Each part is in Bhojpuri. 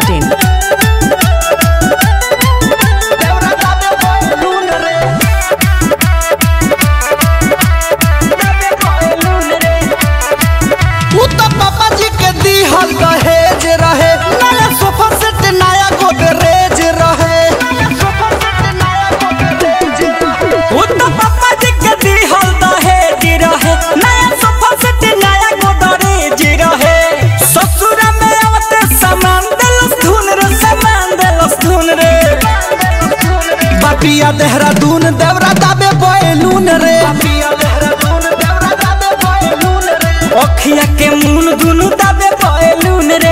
masti.in. उ त पापा जी के दीहल दहेज रहे नया सोफा सेट नया गोदरेज रहे उ त पापा जी के दिहल दहेज रहे नया सोफा सेट नया गोदरेज रहे ससुर में आवते सामान देलस धुन रे सामान देलस धुन रे बापिया देहरादून देवरा दाबे बैलून रे अखिया के मुन दुनु दाबे बैलून रे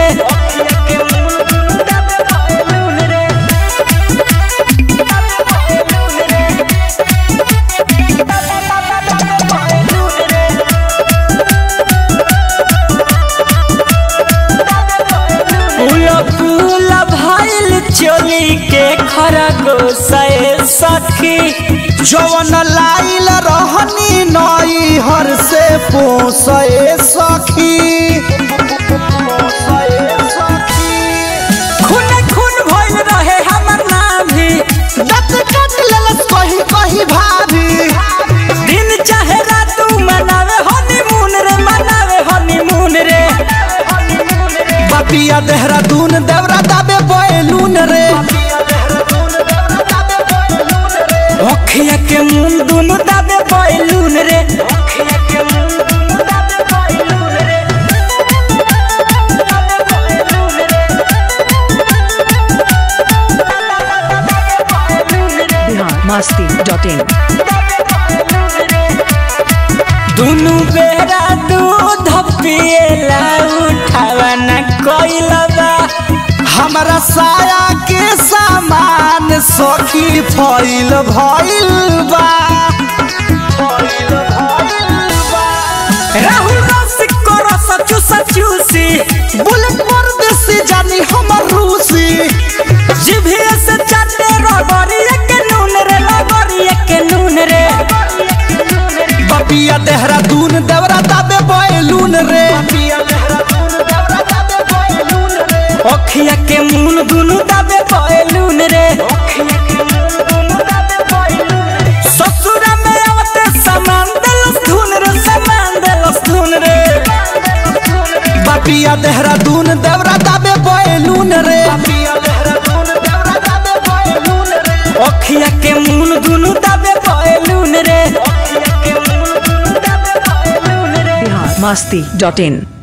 फूल फूल भइल चोली के खरगोशे सखी जवन लाइल रहनी नई हर से पोसे सखी खून खून भइल रहे हमर नाभी दत कट लेलस कही कही भाभी दिन चाहे रात मनावे हनीमून रे मनावे हनीमून रे बापिया देहरादून देवरा दाबे बैलून रे अखिया के मुंह दुनु दाबे बैलून रे अखिया के मुंह दुनु दाबे बैलून रे Bihar masti.in. दुनु बेरा दूध पिएला उठावा न कोइलबा हमरा साया के सामान सखी फैल भइल बा राहुल रसिक को रस चूसा चूसी बुलेट परदेसी जानी हमर रूसी जिभिया से चाटे रगड़िए के नून रे रगड़िए के नून रे बापिया देहरादून देवरा दाबे बैलून रे अखिया के मुन दुनु दाबे बैलून रे अखिया के मुन दुनु दाबे बैलून रे ससुरा में आवते सामान देलस धुन रे सामान देलस धुन रे बापिया देहरादून देवरा दाबे बैलून रे अखिया के मुन दुनु दाबे बैलून रे अखिया के मुन दुनु दाबे बैलून रे Bihar masti.in.